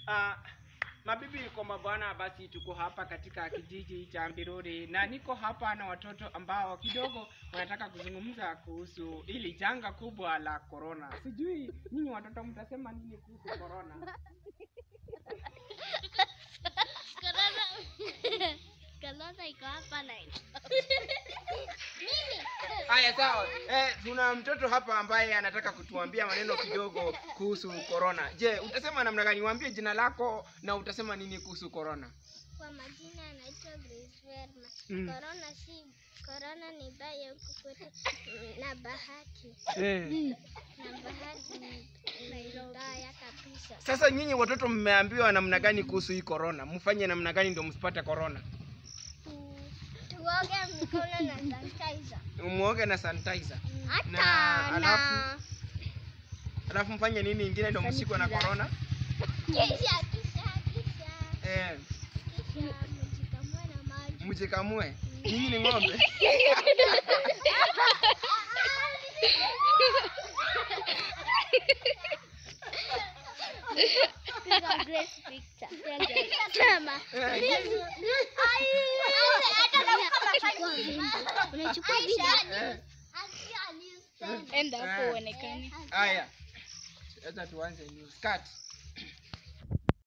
Ah, mabibi kwa mabwana, basi tuko hapa katika kijiji cha Mbiruri na niko hapa na watoto ambao kidogo wanataka kuzungumza kuhusu hili janga kubwa la corona. Sijui nyinyi watoto mtasema nini kuhusu corona? Corona. Corona iko hapa na Haya, sawa. Eh, tuna mtoto hapa ambaye anataka kutuambia maneno kidogo kuhusu corona. Je, utasema namna gani? Waambie jina lako na utasema nini kuhusu corona. Kwa majina anaitwa Grace Verma. Mm. Corona si corona ni baya huku kwetu na bahati Eh. na bahati ni ni mbaya kabisa. Sasa nyinyi watoto mmeambiwa namna gani kuhusu hii corona? Mfanye namna gani ndio msipate corona? Tu- Tuoge mikono na sanitizer. Muoge na sanitizer. Hata Na na alafu- Alafu mfanye nini ingine ndio mshikwe na corona? kisha kisha kisha Eh, kisha mjikamue na maji. mjikamue. Nyinyi ni ng'ombe. Piga Grace picture. Sema. Eh, Unachukua video. eh. Enda hapo uonekane. Haya. Sasa tuanze news. Cut.